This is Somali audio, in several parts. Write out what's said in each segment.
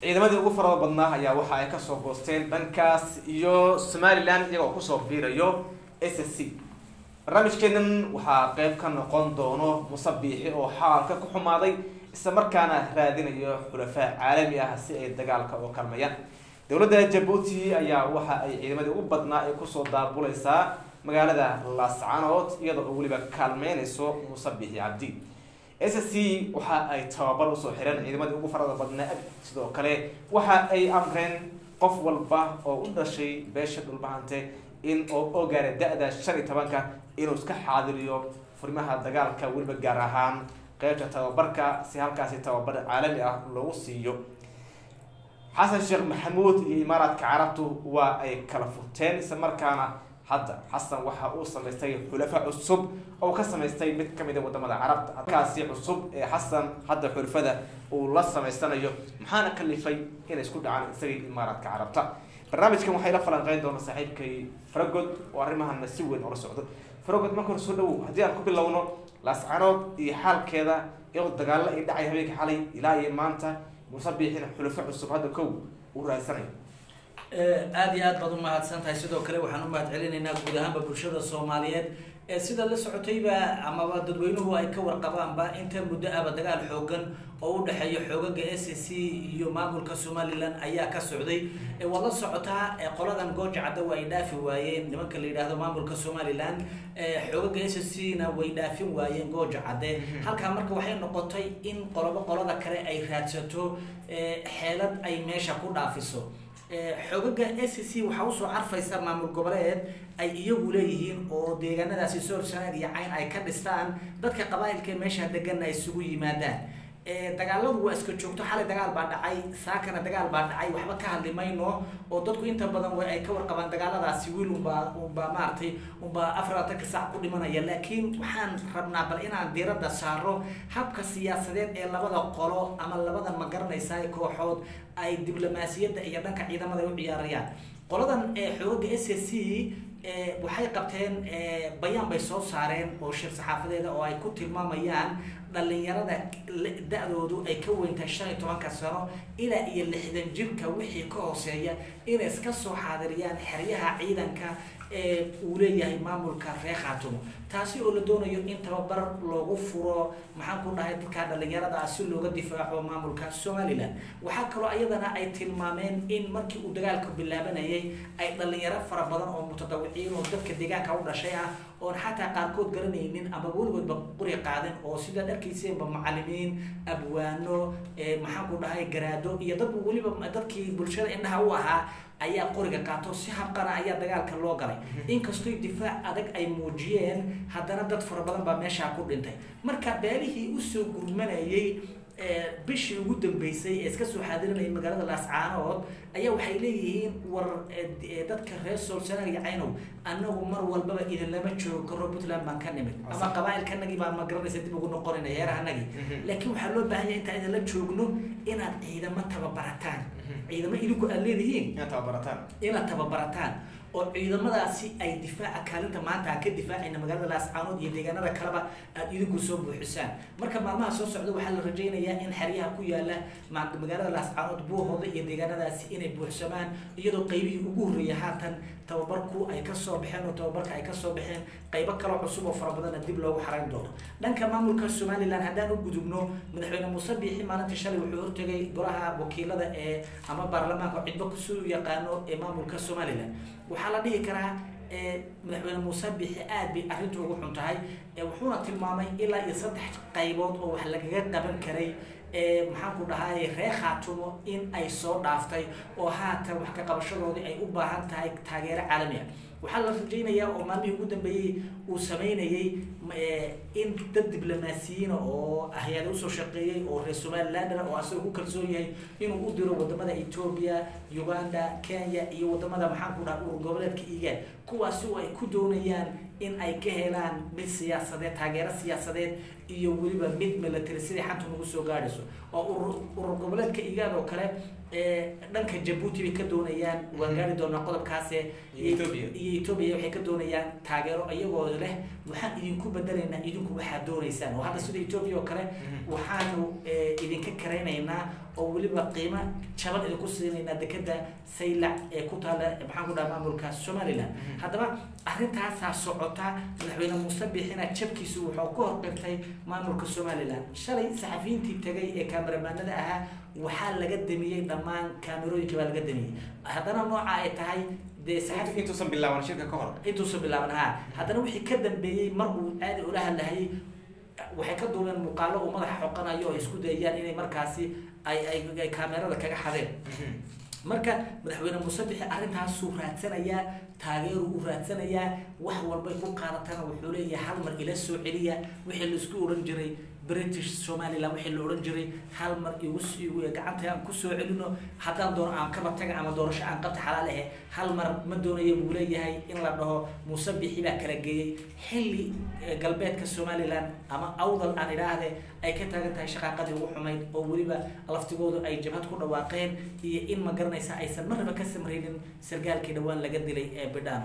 ciidamadii ugu farada badnaa ayaa waxa ay kasoo goosteen dhankaas iyo somalilan iyagoo kusoo biirayo s s c barnaamijkeenan waxaa qeyb ka noqon doono musabiixi oo xaalka ku xumaaday isla markaana raadinayo xulafaa caalami ah si ay dagaalka oo kalmayaan dowladda jabuuti ayaa waxa ay ciidamadii ugu badnaa ay kusoo daabuleysaa magaalada laascanood iyadoo oo weliba kaalmeyneyso musabiixi cabdi s c waxa ay tababar usoo xireen ciidamadii ugu farada badnaa sidoo kale waxa ay amreen qof walba oo u dhashay beesha dhulbahante in oo oo gaara da-da shan iyo tobanka inuu iska xaadiriyo furimaha dagaalka weliba gaar ahaan qeybta tababarka si halkaasi tababar caalami ah loogu siiyo xasan sheekh maxamuud iyo imaaraadka carabtu waa ay kala furteen isla markaana hadda xasan waxa uu samaystay xulafa cusub oo ka samaystay mid kamid a wadamada carabta halkaasi cusub ee xasan hadda xulafada uu la samaysanayo maxaana kalifay inay isku dhacaan isagii imaaraadka carabta barnaamijkan waxay la falanqeyn doona saaxiibkay faragod oo arrimahana si weyn oola socdo faragod marka hore soo dhawow haddii aan ku bilowno laascanood iyo xaalkeeda iyadoo dagaalo ay dhacay habeenka xalay ilaa iyo maanta musabiixina xulafo cusub hadda kow uu raadsanayo aada iyo aad baad umahadsan tahay sidoo kale waxaan umahad celinaynaa guud ahaanba bulshada soomaaliyeed ee sida la socotayba amaba dadweynuhu ay ka warqabaanba inta muddo aba dagaal xoogan oo u dhexeeya xoogaga s c iyo maamulka somalilan ayaa ka socday waad la socotaa qoladan gooja cadda waa ay dhaafi waayeen nimanka la yidhaahdo maamulka somalilan xoogaga s c na way dhaafin waayeen gooja cadde halkaa marka waxay noqotay in qolobo qolada kale ay raadsato xeelad ay meesha ku dhaafiso xoogaga s c waxaa usoo carfaysa maamul goboleed ay iyagu leeyihiin oo deegaanadaasi soor sanaag iyo cayn ay ka dhistaan dadka qabaailka meesha deganna ay isugu yimaadaan dagaaladu waa iska joogto xalay dagaal baa dhacay saakana dagaal baa dhacay waxba ka hadli mayno oo dadku inta badan way ay ka warqabaan dagaaladaasi wiil unbaa unbaa maaragtay unbaa afar labatanka saac ku dhimanaya laakiin waxaan rabnaa bal inaan diiradda saaro habka siyaasadeed ee labada qolo ama labada ma garanaysaa kooxood ay diblomaasiyadda iyo dhanka ciidamada u ciyaarayaan qoladan xooga s c waxay qabteen bayaan bay soo saareen oo shir saxaafadeeda oo ay ku tilmaamayaan dhalinyarada da-doodu ay ka weyntahay shan iyo tobanka sano ilaa iyo lixdan jirka wixii ka hooseeya inay iska soo xaadiriyaan xeryaha ciidanka ee uu leeyahay maamulka reer khaatumo taasi oo la doonayo in tababar loogu furo maxaan ku dhahay dadka dhalinyarada ah si looga difaaco maamulka somalilan waxaa kaloo ayadana ay tilmaameen in markii uu dagaalka bilaabanayay ay dhalinyaro fara badan oo mutadawiciin oo dadka deegaanka u dhashay ah oon xataa qaarkood garanaynin ama weligoodba quri qaadin oo sidaad arkayseenba macalimiin abwaano maxaan ku dhahay garaado iyo dad weliba dadkii bulshada indhaha u ahaa ayaa qoriga qaato si habqana ayaa dagaalka loo galay inkastoo difaac adag ay muujiyeen haddana dad fara badan baa meeshaa ku dhintay marka beelihii usoo gurmanayay bishii ugu dambeysay ee iska soo xaadirinayay magaalada laascaanood ayaa waxay leeyihiin war dadka reer soolsanaag iyo caynow annagu mar walbaba idinlama joogo karo puntland baan ka nimid ama qabaailkanagii baan ma garanaysa dib ugu noqonayna heerahanagii laakiin waxaa loo baahan yahay intaan idinla joogno inaad ciidamo tababarataan ciidamo idinku aad leedihiin inaad tababarataan inaad tababarataan oo ciidamadaasi ay difaaca kaalinta maanta aan ka difaacayna magaalada laascaanood iyo deegaanada kaleba aad idinku soo buuxisaan marka maalmaha soo socda waxaa la rajaynayaa in xeryaha ku yaala magaalada laascaanood buuhooda iyo deegaanadaasi inay buuxsamaan iyadoo qeybihii ugu horreeyay haatan tababarku ay kasoo baxeen oo tababarka ay kasoo baxeen qaybo kaloo cusub oo fara badanna dib loogu xarayn doono dhanka maamulka somalilan haddaan u gudubno madaxweyne muuse biixi maalintii shalay wuxuu hortegay golaha wakiilada ee ama baarlamaanka cidbo kusuu yaqaano ee maamulka somalilan waxaa la dhihi karaa madaxweyne muuse biixi aad bay arrintu ugu xun tahay wuxuuna tilmaamay ilaa iyo saddex qaybood oo wax lagaga qaban karay maxaan ku dhahay reer khaatumo in ay soo dhaaftay oo haatan wax ka qabashadoodii ay u baahan tahay taageero caalami ah waxaa la rajaynayaa oo maalmihii ugu dambeeyey uu sameynayay in dad diblomaasiyiina oo hay-ada usoo shaqeeyey oo reer somalilander oo asagoo ku kalsoon yahay inuu u diro wadamada ethoobia uganda kenya iyo wadamada maxaan ku dhaha urur goboleedka igaan kuwaasi oo ay ku doonayaan in ay ka helaan mid siyaasadeed taageero siyaasadeed iyo weliba mid military sidai xanta nagu soo gaadhayso oo urur urur goboleedka igaan oo kale ee, dhanka jabuuti bay ka doonayaan waan gaari doonaa qodobkaase Iyo Ethiopia. iyo etoobiya waxay ka doonayaan taageero iyagoo leh waxaan idinku bedelaynaa idinku waxaad doonaysaan oo hadda sida etoobiya oo kale Mhm. waxaanu ee, idinka karaynaynaa oo weliba qiimo jaban idinku siinaynaa dekeda saylac ee ku taala maxaan ku dhaha maamulka somaliland Mhm. haddaba arrintaasaa socota madaxweyne muuse biixina jabkiisu wuxuu ku horqirtay maamulka somaliland shalay saxafiyiintii tegay ee kaameramanada ahaa waxaa laga damiyey dhammaan kaamerooyinka baa laga damiyey haddana nooca ay tahay dee saxafi intuusan bilaaban shirka ka hor intuusa bilaaban ha haddana wixii ka dambeeyey mar uu aadi ula hadlahayay waxay ka duubeen muuqaalo uu madaxa xoqanayo oo isku dayayaan inay markaasi ay ay ay kaamerada kaga xadeen marka madaxweyne muuse bixi arrintaasuu raadsanayaa taageeru u raadsanayaa wax walbay ku qaadatana wuxuu leeyahay hal mar ila soo celiya wixii laisku odhan jiray british somaliland wixii la odhan jiray hal mar igu sii gacanta aan kusoo celino haddaan doono aan kaba taga ama doorasho aan qabta xalaal ahe hal mar ma doonayo buu leeyahay in la dhaho muuse bixi baa kala geeyey xilli eh, galbeedka somaliland ama awdal aan idhaahde ay ka taagan tahay shaqaaqadii ugu xumayd oo weliba laftigoodu ay jabhad ku dhawaaqeen iyo in ma garanaysa aysan marnaba ka samraynin sargaalkii dhowaan laga dilay ee bidhaano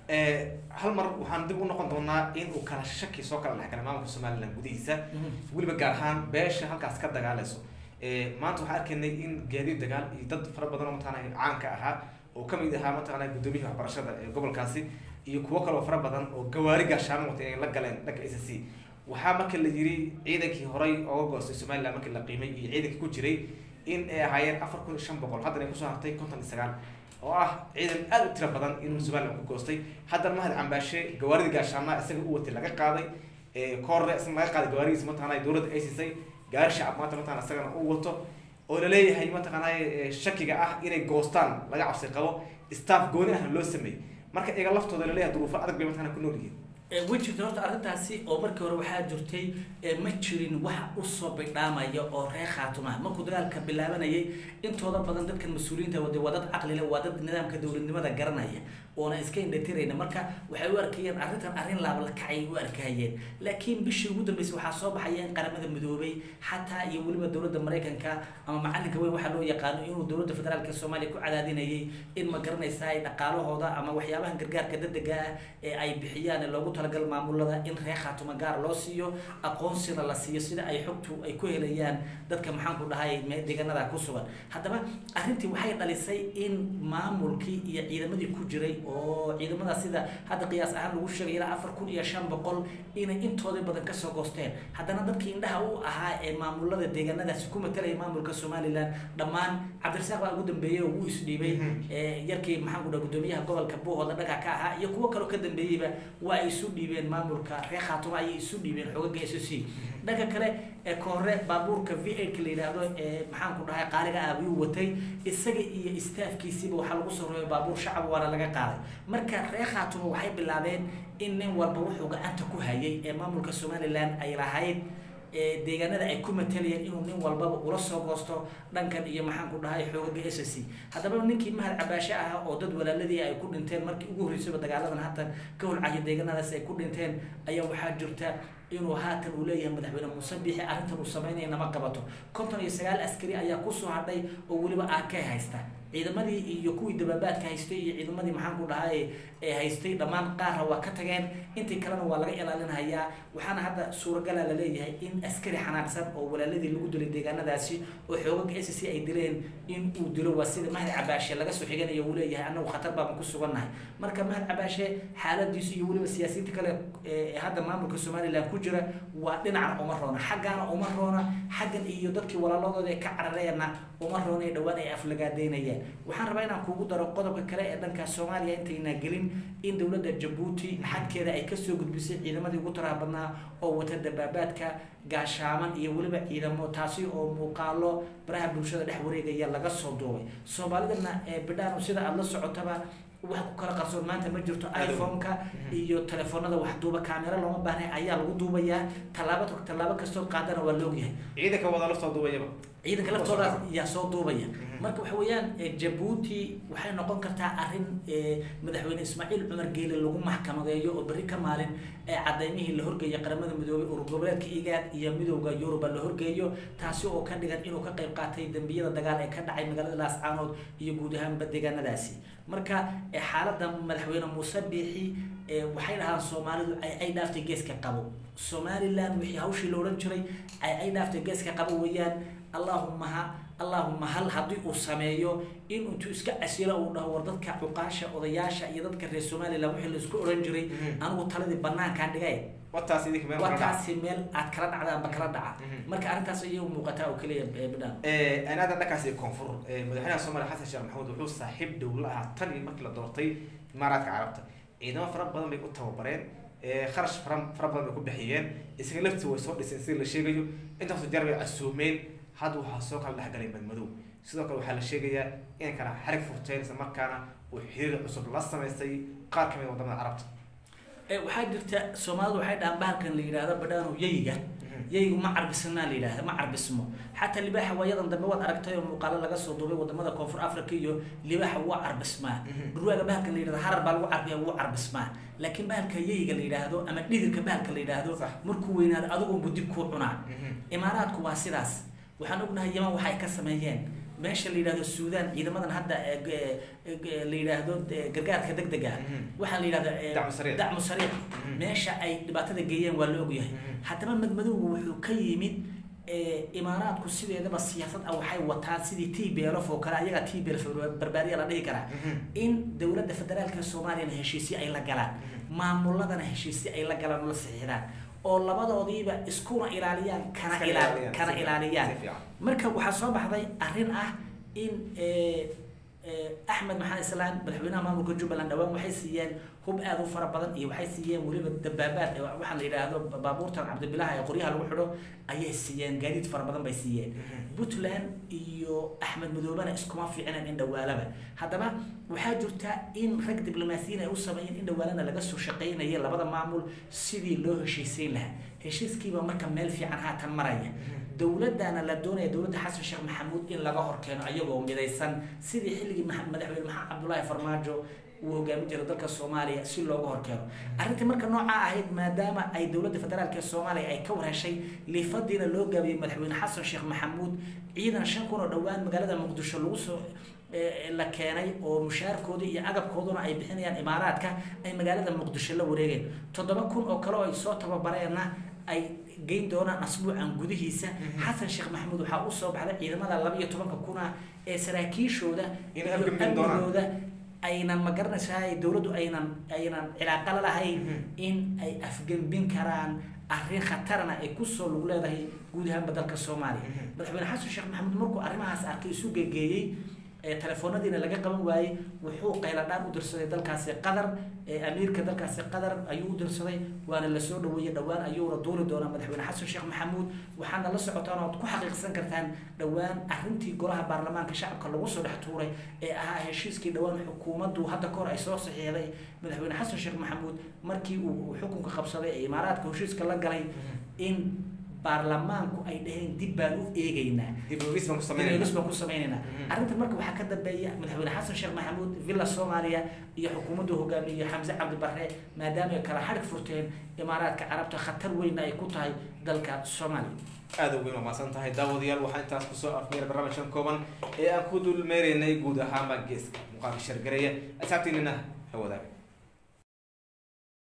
hal mar waxaan dib u noqon doonaa in uu kala shaki soo kala dhex galay maamulka somaliland gudihiisa weliba gaar ahaan beesha halkaas ka dagaalayso maanta waxaan arkaynay in gaadiid dagaal iyo dad fara badan oo mataqaanay caanka ahaa oo kamid ahaa mataqaanay guddoomiyaha waxbarashada ee gobolkaasi iyo kuwo kaloo fara badan oo gawaari gaashaamo watay ay la galeen dhanka s c waxaa marka la yiri ciidankii horay ooga goostay somaliland markii la qiimay iyo ciidankii ku jiray in ay ahaayeen afar kun iyo shan boqol haddana ay kusoo hartay konton iyo sagaal oo ah ciidan aada u tiro badan in somaliland ku goostay haddana mahad cambaashe gawaaridii gaashaamaha isaga u watay laga qaaday koorre isna laga qaaday gawaaridiisa mataqaanay dowladda ay siisay gaari shacab maanta mataqana isagana u wato oo laleeyahay mataqaanay shakiga ah inay goostaan laga cabsi qabo staff gooni ahna loo sameeyey marka iyaga laftooda laleeyahay duruufo adag bay mataqana ku nool yihiin way jirta horta arrintaasi oo markii hore waxaa jirtay ma jirin wax usoo bidhaamaya oo reer khaatumaha markuu dagaalka bilaabanayay intooda badan dadkan mas-uuliyiinta wade waa dad caqli leh waa dad nidaamka dowladnimada garanaya oona iska indhatirayna marka waxay u arkayeen arrintan arrin laabalakacay u arkayeen laakiin bishii ugu dambeysay waxaa soo baxaya in qaramada midoobay xataa iyo weliba dowladda maraykanka ama macalinka weyn waxaa loo yaqaano inuu dowladda federaalka soomaaliya ku cadaadinayay in ma garanaysa ay dhaqaalahooda ama waxyaabahan gargaarka degdega ah ee ay bixiyaan ee loogu talagal maamulada in reer khaatuma gaar loo siiyo aqoonsina la siiyo sida ay xogtu ay ku helayaan dadka maxaan ku dhahay deegaanada ku sugan haddaba arrintii waxay dhalisay in maamulkii iyo ciidamadii ku jiray oo ciidamada sida hadda qiyaas ahaan lagu sheegay ilaa afar kun iyo shan boqol inay intooda badan kasoo goosteen haddana dadkii indhaha u ahaa ee maamulada deegaanadaasi ku matalaya maamulka somaliland dhammaan cabdirasaaq baa ugu dambeeyey oo wuu isdhiibay yarkii maxaan ku dhaha guddoomiyaha gobolka buuhooda dhaga ka ahaa iyo kuwo kaloo ka dambeeyeyba waa ay isu dhiibeen maamulka reer khaatuma ayay isu dhiibeen xoogaga s c dhanka kale ee koore baabuurka v eight la yidhaahdo ee maxaan ku dhahay qaaliga ah ayuu watay isaga iyo istaafkiisiiba waxaa lagu soo roobay baabuur shacab waana laga qaaday marka reer khaatuma waxay bilaabeen in nin walba wuxuu gacanta ku hayay ee maamulka somaliland ay lahayd deegaanada ay ku matalayeen inuu nin walbaba ula soo goosto dhankan iyo maxaan ku dhahay xoogaga s c haddaba ninkii mahad cabaashe ah oo dad walaaladii ay ku dhinteen markii ugu horreysayba dagaaladan haatan ka holcayo deegaanadaas ay ku dhinteen ayaa waxaa jirta inuu haatan uu leeyahay madaxweyne muuse biixi arrintan uu sameynaya nama qabato konton iyo sagaal askari ayaa kusoo hadhay oo weliba aakay haysta ciidamadii iyo kuwii dabaabaadka haystay iyo ciidamadii maxaan ku dhahay ee haystay dhammaan qaarna waa ka tageen intii kalena waa laga ilaalinhayaa waxaana hadda suuragala la leeyahay in askari xanaaqsan oo walaaladii lagu dilay deegaanadaasi oo xoogaga s c ay dileen in uu dilo waa sida mahad cabaashe laga soo xiganayo uu leeyahay annagu khatar baaban ku sugannahay marka mahad cabaashe xaaladiisu iyo weliba siyaasiyiinta kale ee hadda maamulka somaliland ku jira waa dhinacna uma roona xaggaana uma roona xaggan iyo dadkii walaaladooda ee ka carareena uma roona ee dhowaan ay aflagaadeynayaan waxaan rabaa inaan kuugu daro qodobka kale ee dhanka soomaaliya intaynaa gelin in dowladda jabuuti xadkeeda ay kasoo gudbisay ciidamadii ugu taraha badnaa oo wata dabaabaadka gaashaaman iyo weliba ciidamo taasi oo muuqaalo baraha bulshada dhex wareegaya laga soo duubay soomaalidana ee bidhaano sida aada la socotaba wax ku kala qarsoon maanta ma jirto iphone-ka iyo telefoonada wax duuba kaamera looma baahnay ayaa lagu duubayaa tallaabo tallaabo kastoo qaadana waa loogyahay ciidanka wada la soo duubayaba ciidanka laftooda yaa soo duubaya marka waxa weeyaan jabuuti waxay noqon kartaa arrin madaxweyne ismaaciil cumar geele lagu maxkamadeeyo oo berri ka maalin cadaymihii la horgeeya qaramada midoobay urur goboleedka igaad iyo midowda yuruba la horgeeyo taasi oo ka dhigan inuu ka qayb qaatay dembiyada dagaal ee ka dhacay magaalada laascaanood iyo guud ahaanba deegaanadaasi marka xaaladda madaxweyne muuse biixi waxay dhahaan soomaalidu ay dhaaftay geeska qabo somalilan wixii hawshii la odhan jiray ay dhaaftay geeska qabo weeyaan allahuma ha allahuma hal haddii uu sameeyo in intuu iska casilo uu dhaho war dadka cuqaasha odayaasha iyo dadka reer somalilan wixii laisku odhan jiray anigu taladii banaankaan dhigay wataasi meel aad kala dhacda amba kala dhaca marka arrintaas ayay u muuqataa oo keliya bidhaan anaada dhankaasi koonfur madaxweynaha soomaaliya xasan sheekh maxamuud wuxuu saaxiib dowla ahaa tan iyo markii la doortay imaaraadka carabta ciidamo fara badan bay u tababareen kharash fara fara badan bay ku bixiyeen isaga laftii way soo dhiseen sida la sheegayo intaasoo jeer bay casuumeen hadda waxaa soo kala dhexgalay madmadow sidoo kale waxaa la sheegayaa inay kala xarig furteen isla markaana uu xiriir cusub la samaystay qaar kamid wadamada carabta waxaa jirta soomaalidu waxay dhahaan bahalkan la yidhaahdo badhaano yayiga yayigu ma carbisnaa la yidhahda ma carbismo xataa libaaxa waayadan dambe waad aragtay oo muuqaalo laga soo duubay wadamada koonfur africa iyo libaaxa waa carbismaa dhurwaaga bahalka la yidhahdo harar baa lagu carbiya wuu carbismaa laakiin bahalka yayiga la yidhaahdo ama dhidirka bahalka la yidhaahdo markuu weynaado adigunbu dib kuu cunaa imaaraadku waa sidaas waxaan ognahay yaman waxay ka sameeyeen meesha la yidhahdo suudan ciidamadan hadda la yidhaahdo gargaarka deg dega waxaa la yidhahda dacmu sariiq meesha ay dhibaatada geeyeen waa la ogyahay haddaba madmadowga wuxuu ka yimid imaaraadku sideedaba siyaasad ah waxay wataan sidii t b l f oo kale ayaga t b l barbaariya la dhihi karaa in dowladda federaalka soomaaliyana heshiisyo ay la galaan maamuladana heshiisyo ay la galaan oo la saxiixdaan oo labadoodiiba iskuna ilaaliyaan kana ilaa kana ilaaliyaan marka waxaa soo baxday arrin ah in axmed maxamed islaan madaxweynaha maamulka jubbaland dhawaan waxay siiyeen hub aada u fara badan iyo waxay siiyeen weliba dabaabaad waxaa la yidhaahdo baabuurtan cabdibilaha ee qoryaha lagu xidho ayay siiyeen gaadiid fara badan bay siiyeen puntland iyo axmed madoobena iskuma fiicneen in dhawaalaba haddaba waxaa jirta in rag diblomaasiyiin ay u sameeyeen in dhawaalana laga soo shaqaynaya labada maamul sidii loo heshiisiin lahaa heshiiskiiba marka meel fiican haatan maraya dowladana la doonaya dowladda xasan sheekh maxamuud in laga horkeeno ayagoo midaysan sidii xilligii madaxweyne maxamed cabdullaahi farmaajo uu hogaamin jiray dalka soomaaliya si looga horkeeno arrintii marka noocaa ahayd maadaama ay dowladda federaalk ee soomaaliya ay ka warheshay liifadiina loo gaabiyey madaxweyne xasan sheekh maxamuud ciidan shan kun oo dhowaan magaalada muqdisho lagu soo la keenay oo mushaarkoodii iyo agabkooduna ay bixinayaan imaaraadka ay magaalada muqdisho la wareegeen toddoba kun oo kale oo ay soo tababareenna ay geyn doonaan asbuucan gudihiisa xasan sheekh maxamuud waxaa usoo baxday ciidamada laba iyo tobanka kuna ee saraakiishooda iyo amnigooda aynan ma garanaysaa dowladdu aynan aynan cilaaqo la lahayn in ay afgembin karaan arrin khatarna ay kusoo lagu leedahay guud ahaanba dalka soomaaliya madaxweyne xasan sheekh maxamuud markuu arrimahaas arkay isu geegeeyey telefoonadiina laga qaban waayey wuxuu qayladhaan u dirsaday dalkaasi qatar amiirka dalkaasi qatar ayuu u dirsaday waana lasoo dhaweeyey dhowaan ayuuna duuli doonaa madaxweyne xasan sheekh maxamuud waxaana la socotaan ood ku xaqiiqsan kartaan dhowaan arrintii golaha baarlamaanka shacabka lagu soo dhex tuuray ee ahaa heshiiskii dhowaan xukuumaddu hadda kahor ay soo saxiixday madaxweyne xasan sheekh maxamuud markii uu xukunka qabsaday ee imaaraadka heshiiska la galay in baarlamaanku ay dhaheen dib baan u eegeynaa dibogis baan ku dibogis sameynayna baan ku sameynaynaa arrintan marka waxaa ka dambeeya madaxweyne xasan sheekh maxamuud villa soomaaliya iyo xukuumaddu hogaamiye xamse cabdi barre maadaama ay kala xadhig furteen imaaraadka carabta khatar weynna ay ku tahay dalka soomaaliya aada weyn waa mahadsan tahay daawadayaal waxaa intaas kusoo afmeeray barnaamijkan kooban ee aan ku dul meeraynay guud ahaanba geeska muuqaalka shargareeya asaabtiinina la wadaaga